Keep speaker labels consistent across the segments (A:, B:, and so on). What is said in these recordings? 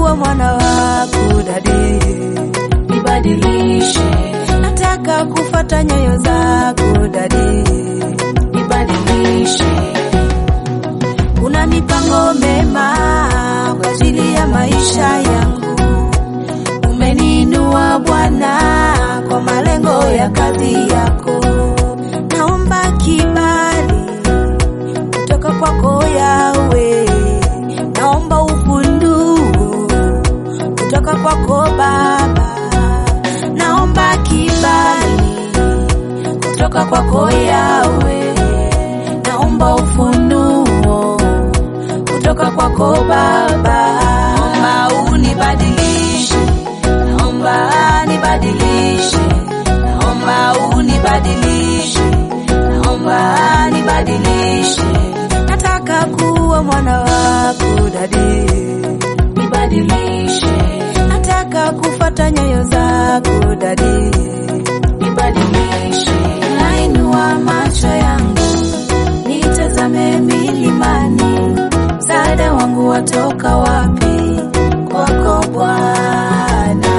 A: kuwa mwana wako dadi,
B: nibadilishe,
A: nataka kufata nyayo zako dadi,
B: nibadilishe,
A: una mipango mema kwa ajili ya maisha yangu. Umeniinua Bwana kwa malengo ya kazi yako, naomba kibali kutoka kwako Yawe, naomba ufunuo kutoka kwako Baba, naomba kibali kutoka kwako Yawe, naomba ufunuo kutoka kwako Baba, naomba unibadilishe, naomba nibadilishe, naomba unibadilishe, naomba nibadilishe, nataka kuwa mwana wako dadi,
B: nibadilishe,
A: nataka kufata nyayo zako dadi,
B: nibadilishe,
A: nainua macho yangu nitazame milimani, msaada wangu watoka wapi? Kwako Bwana.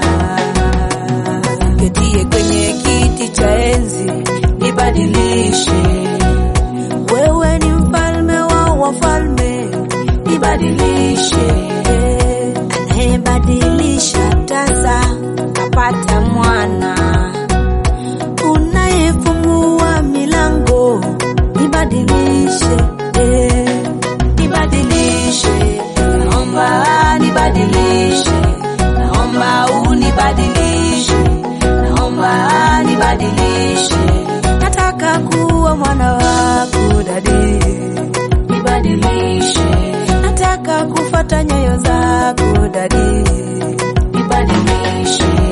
A: Ketie kwenye kiti cha enzi, nibadilishe. Wewe ni mfalme wa wafalme, nibadilishe. Anayebadilisha tasa apata mwana unayefungua milango nibadilishe, eh, nibadilishe, naomba nibadilishe, naomba unibadilishe, naomba nibadilishe, nataka kuwa mwana wako dadi,
B: nibadilishe,
A: nataka kufata nyayo zako dadi,
B: nibadilishe,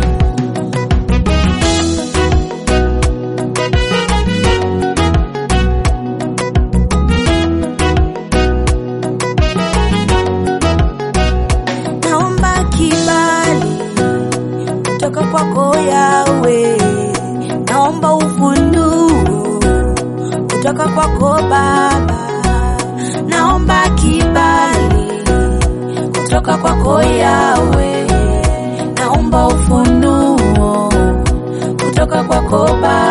A: naomba kibali kutoka kwako Yawe, naomba ufunuo kutoka kwako Baba, naomba kibali kutoka kwako Yawe, naomba ufunuo kutoka kwako Baba.